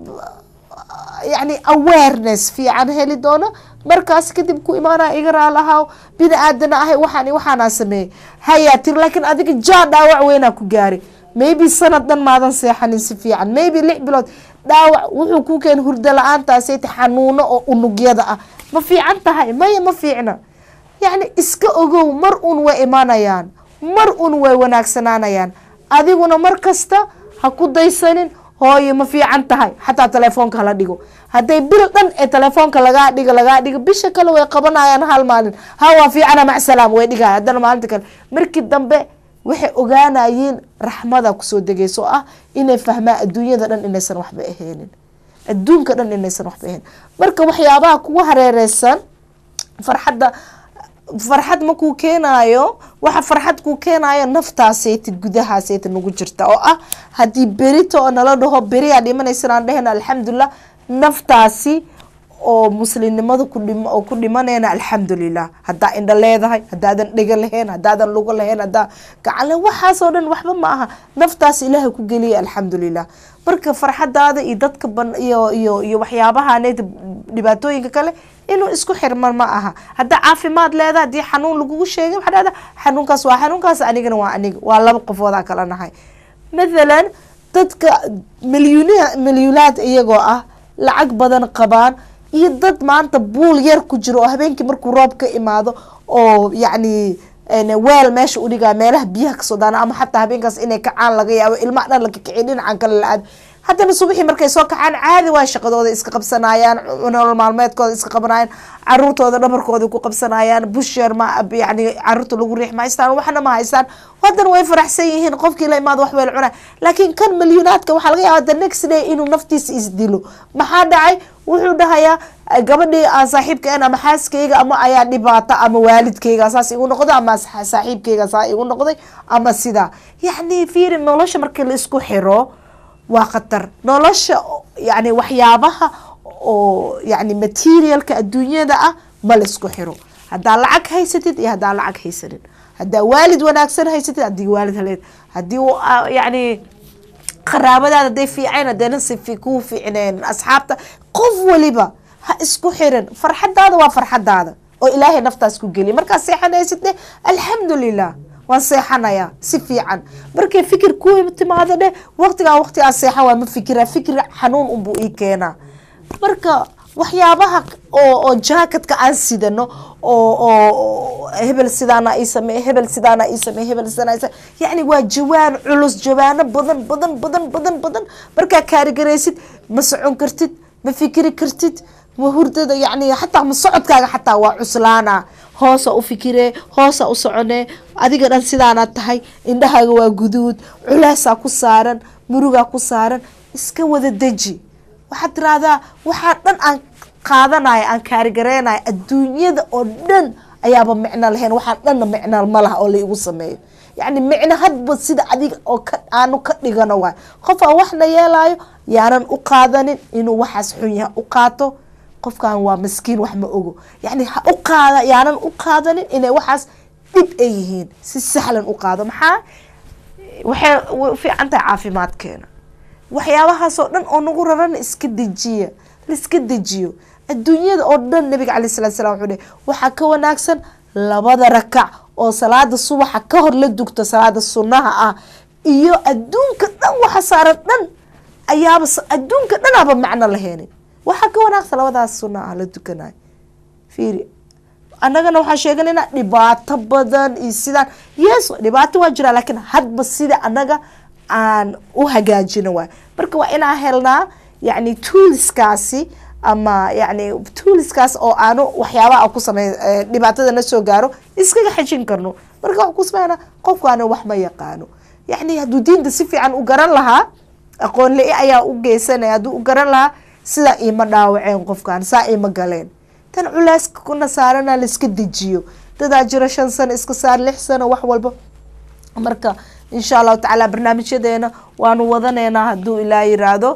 yani awareness fiican heli doono markaas kadib ku imaanaya iga raal ahaa bini aadana ahay waxaan waxaanaa sameeyey hayaa tiri laakiin adiga jaa dhaawac weynaa ku gaari maybe sanad dhan maadan seexanin si fiican maybe lix bilood dhaawac wuxuu ku keen hurdo la-aantaasay ta xanuuno oo unugyada ah ma fiican tahay maya ma fiicna yacni iska ogow mar un way imanayaan mar un way wanaagsanaanayaan adiguna mar kasta ha ku daysanin hooyo ma fiican tahay xataa telefoonka hala dhigo hadday bil dhan ee telefoonka lagaa dhigo lagaa dhigo bisha kale way qabanayaan hal maalin ha waa fiicana macsalaam way dhigaya haddana maalinta kale markii dambe waxay ogaanayeen raxmada kusoo degayso oo ah inay fahmaan adduunyada dhan inaysan waxba ahaynin adduunka dhan inaysan waxba ahayn marka waxyaabaha kugu hareereysan farxadda farxad makuu keenaayo waxa farxad kuu keenaayo naftaaseyti gudahaaseyta nagu jirta oo ah haddii berito oo nala dhaho beriyaa dhimanaysan aan dhehena alxamdulilah naftaasi oo muslimnimada ku dhim oo ku dhimanayna alxamdulilah haddaa indha leedahay haddaadan dhega lahayn haddaadan lugo lahayn haddaa gacan lahayn waxaasoo dhan waxba ma aha naftaas ilaahay ku geliya alxamdulilah marka farxadaada iyo dadka ban iyo iyo iyo waxyaabahaneed dhibaatooyinka kale inuu isku xirman ma aha haddaa caafimaad leedahay haddii xanuun lagugu sheegay waxaa dhahda xanuunkaas waa xanuunkaas anigana waa aniga waa laba qofoodaa kala nahay mathalan dadka milyuuniha milyuunaad iyagoo ah lacag badan qabaan iyo dad maanta buul yar ku jiro oo habeenkii markuu roob ka imaado oo yacni weel meesha udhigaa meelaha biyaha kasoo daana ama xataa habeenkaas inay kacaan laga yaabo ilmaha dhan la kakiciy dhinacan kale la aad haddana subaxii markay soo kacaan caadi waa shaqadooda iska qabsanayaan nolol maalmeedkooda iska qabanayaan caruurtooda dhabarkooda ku qabsanayaan busheer ma yani caruurta lagu riix ma haystaan waxna ma haystaan haddana way faraxsan yihiin qofkii la imaado wax weel cunay laakiin kan milyuunaadka waxaa laga yaaba the next day inuu naftiisa isdilo maxaa dhacay wuxuu dhahayaa gabadhii aan saaxiibka en ama xaaskayga ama ayaa dhibaato ama waalidkayga saas igu noqday ama saaxiibkayga saa igu noqday ama sidaa yacni fiiri nolosha markii la isku xiro waa khatar nolosha yani waxyaabaha oo yani materialka adduunyada ah ma la isku xiro haddaa lacag haysatid iyo haddaa lacag haysanin haddaa waalid wanaagsan haysatid haddii waalid haleed haddii yani qaraabadaada hadday fiicayn haddayna si kuu fiicneen asxaabta qof waliba ha isku xirin farxadaada waa farxadaada oo ilaahay naftaas ku geliya markaad seexanaysidne alxamdulilah waan seexanayaa si fiican markay fikir ku timaado dheh waqtigaa waqtigaa seexan waa ma fikira fikir xanuun unbuu ii keenaa marka waxyaabaha oo oo jaakatka aan sidano oo oo hebel sidaana ii sameeye hebel sidaana ii sameeye hebel sidaana ii sameeye yacni waa jawaan culus jawaano badan badan badan badan badan markaa kaarigaraysid ma socon kartid ma fikiri kartid ma hurdada yacni xataa ma socodkaaga xataa waa cuslaana hoosa u fikiree hoosa u soconee adiga dhan sidaanaad tahay indhahaaga waa guduud culeysaa ku saaran murugaa ku saaran iska wada deji waxaad tiraahdaa waxaa dhan aan qaadanaya aan kaarigareynayo adduunyada oo dhan ayaaba micno lahayn waxaa dhanna micno ma laha oo laigu sameeyo yacni micno hadba sida adiga oo ka aanu ka dhigano waay qof aan waxna yeelayo yaanan u qaadanin inuu waxaas xun yahay u qaato qofkan waa maskiin wax ma ogo yacni ha u qaada yaanan u qaadanin inay waxaas dhib ay yihiin si sahlan u qaado maxaa waxay way u fiican tahay caafimaadkeena waxyaabahaasoo dhan oo nagu rarana iska dejiya laiska dejiyo adduunyada oo dhan nabiga calai salatu salam wuxuu dheh waxaa ka wanaagsan labada rakac oo salaada subaxa ka hor la dugto salaada sunnaha ah iyo adduunka dhan waxa saaran dhan ayaaba adduunka dhanaaba macno laheenin waxaa ka wanaagsan labadaas sunna ah la dukanayo fiiri annagana waxaan sheeganayna dhibaato badan iyo sidaan yes dhibaato waa jiraa laakiin hadba sida annaga aan u hagaajino waay marka waa inaan helnaa yacni tooliskaasi ama yacni tooliskaas oo aanu waxyaabaha aan ku samey dhibaatada na soo gaaro iskaga xejin karno marka waxaan ku sameynaa qofkaana wax ma yaqaano yacni hadduu diinta si fiican u garan lahaa aqoon li ayaa u geysanaya hadduu u garan lahaa sidaa iima dhaawaceen qofkan saa iima galeen tan culeyska kuna saarana laiska dejiyo dadaa jira shan sano iska saar lix sano wax walba marka insha allahu tacaala barnaamijyadeena waanu wadaneynaa hadduu ilaa yiraahdo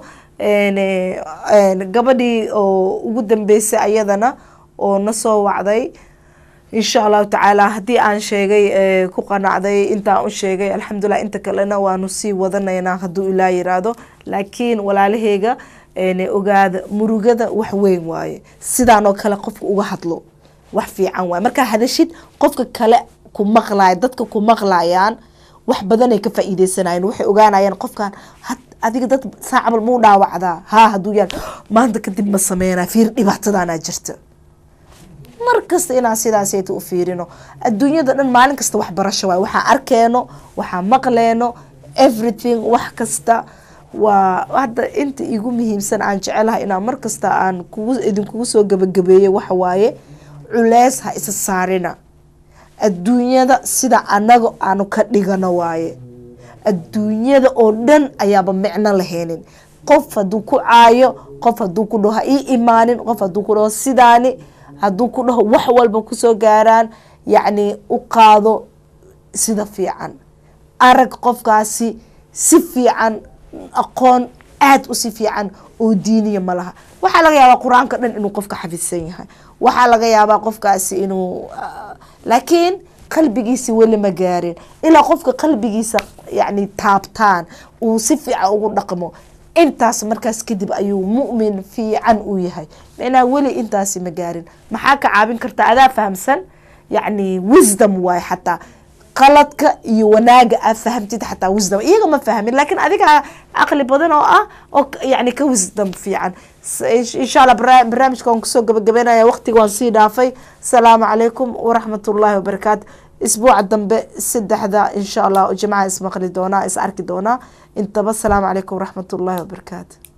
gabadhii oo ugu dambeysay ayadana oo nasoo wacday insha allahu tacaala haddii aan sheegay ku qanacday intaan u sheegay alxamdulilah inta kalena waanu sii wadaneynaa hadduu ilaa yiraahdo laakiin walaalaheyga ogaada murugada wax weyn waaye sidaan oo kale qofka uga hadlo wax fiican waaye markaa hadashid qofka kale ku maqlaya dadka ku maqlayaan wax badanay ka faa'iideysanayeen waxay ogaanayeen qofkan adiga dad saacabal muu dhaawacdaa haa hadduu yaan maanta kadib ma sameynaa fiir dhibaatadaanaa jirta mar kasta inaan sidaasayta u fiirino adduunyada dhan maalin kasta wax barasho waay waxaan arkeeno waxaan maqleeno everything wax kasta waa hadda inta igu muhiimsan aan jecelahay inaan mar kasta aan kugu idinkugu soo gabagabeeyo waxa waaye culeys ha isa saarina adduunyada sida anaga aanu ka dhigano waaye adduunyada oo dhan ayaaba micno lahaynin qof hadduu ku caayo qof hadduu ku dhaho ha ii imaanin qof hadduu ku dhaho sidaani hadduu ku dhaho wax walba kusoo gaaraan yacni u qaado sida fiican arag qofkaasi si fiican aqoon aada u si fiican oo diiniya ma laha waxaa laga yaabaa qur-aanka dhan inuu qofka xafidsan yahay waxaa laga yaabaa qofkaasi inuu laakiin qalbigiisi weli ma gaarin ilaa qofka qalbigiisa yani taabtaan uu si fiican ugu dhaqmo intaas markaas kadib ayuu mu'min fiican u yahay macnaha weli intaasi ma gaarin maxaa ka caabin karta adaa fahamsan yacni wisdom waay xataa qaladka iyo wanaaga aad fahamtid xataa wisdom iyaga ma fahmin laakiin adiga caqli badan oo ah oo yani ka wisdom fiican insha allah barnaamijka waan kusoo gabagabeynaya waqtiga waan sii dhaafay asalaamu calaykum waraxmat ullaahi wabarakaatu isbuuca dambe saddexda insha allah jimcaha ismaqli doonaa is arki doonaa intaba asalaamu calaykum waraxmat ullaahi wabarakaatu